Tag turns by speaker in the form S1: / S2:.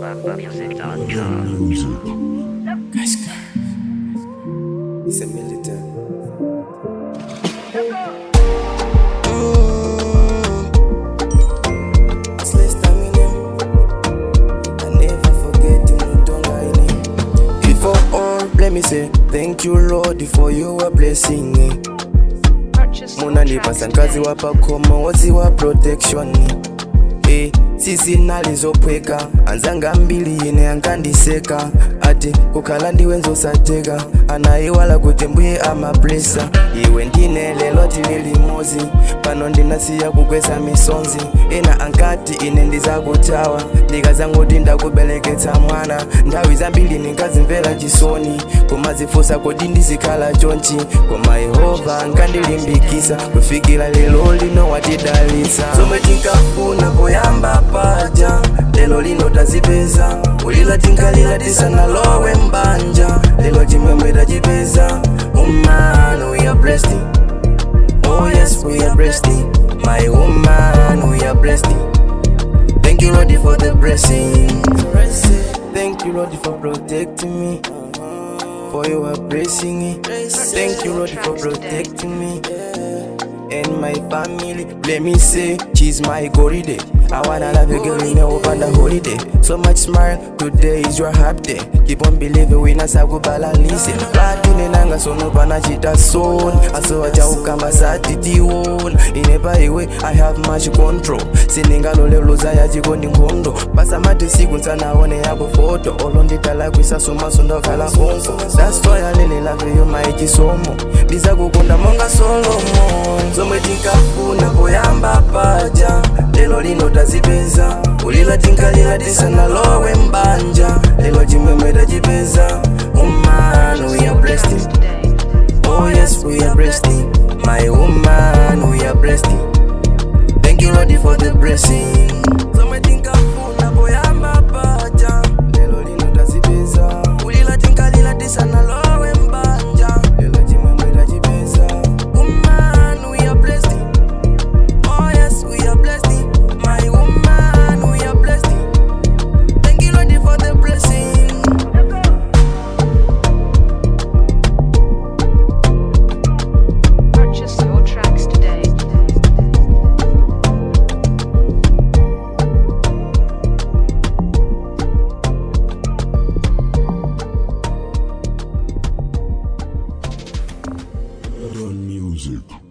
S1: It's a militant. It's less time in him. I never forget him, Mutonga in him. Before all, let me say thank you Lord for your blessing. eh. munandipasa nkazi wapakoma wozi wa protection e sisi nalizopweka anzanga mbili ine ankandiseka ati kukhala ndiwe nzosateka anayiwala kuti mbuye amablesa iwe ndine lelo tili limozi pano ndinasiya kukwesa misonzi ena ankati ine ndizakutawa ndikazangoti ndakubeleketsa mwana nthawi zambiri ndingazimvera chisoni koma zifunsa kodi ndizikhala chonchi koma yehova nkandilimbikisa kufikira lero lino watidalitsa zomwe tinkafuna poyamba paja lero lino tazipeza ulila tinkalira tisanalowe mbanja lero chimwemwe tachipeza woman we are blessed oh yes we are blessed my woman we are blessed Thank you, Lord, for the blessing. Thank you, Lord, for protecting me. For you are blessing me. Thank you, Lord, for protecting me. And my family, let me say, she's my glory day. I wanna love you, girl, you know, on the holiday. So much smile, today is your happy day. Keep on believing, we not sakubala listen. Lakini nanga sono panachita son. Aso acha ukamba sati tiwon. Inepa iwe, I have much control. Siningalole luza ya jikondi nkhondo. Pasamati siku nsanaone yako photo. Olonditala kwisaso masondo kala honko. That's why I really love you, my chisomo. Ndizakukunda monga Solomon. Zomwe tinkafuna poyamba paja. Lelo lino tazipeza. Ulila tinkalira tisanalowe mbanja. Lelo chimwemwe tachipeza. Woman, we are blessed. Oh yes, we are blessed. My woman, we are blessed. Thank you, Lord, for the blessing. Somebody